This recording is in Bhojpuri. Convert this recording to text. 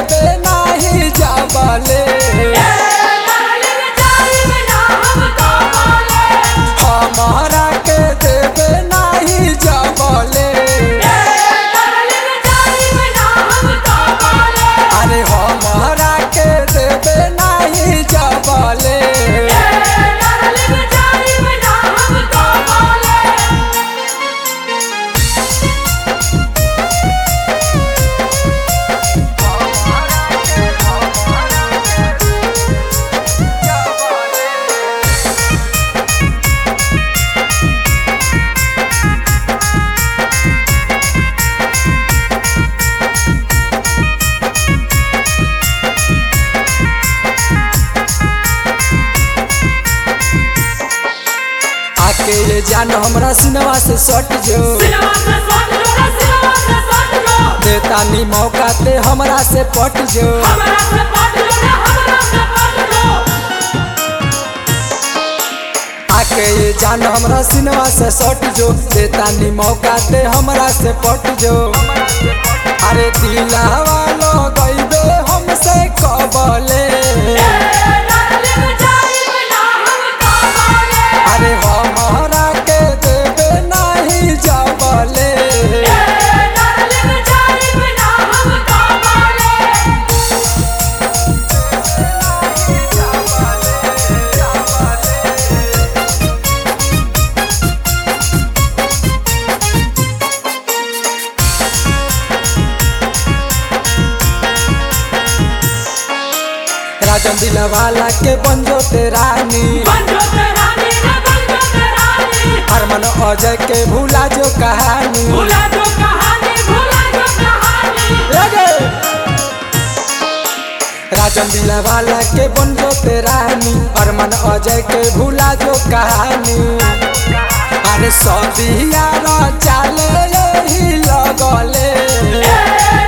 देबे नाही जाबले हमारा के देबे नाही जाबले अरे हमारा के देबे नाही जाबले आके ये जान हमरा सिनवा से सट जो देता नी मौका ते हमरा से पट जो आके ये जान हमरा सिनवा से सट जो देता नी मौका ते हमरा से पट जो अरे दिलावा लो गईबे हमसे कबले अरे हमारा के देबे नहीं जाबले राजन दिलवाला के बंजो ते रानी हरमन अजय के भूला जो कहानी भूला जो कहानी भूला जो कहानी लगे राजन दिलवाला के बंजो ते रानी हरमन अजय के भूला जो कहानी अरे सदिया चाले यही लगले ए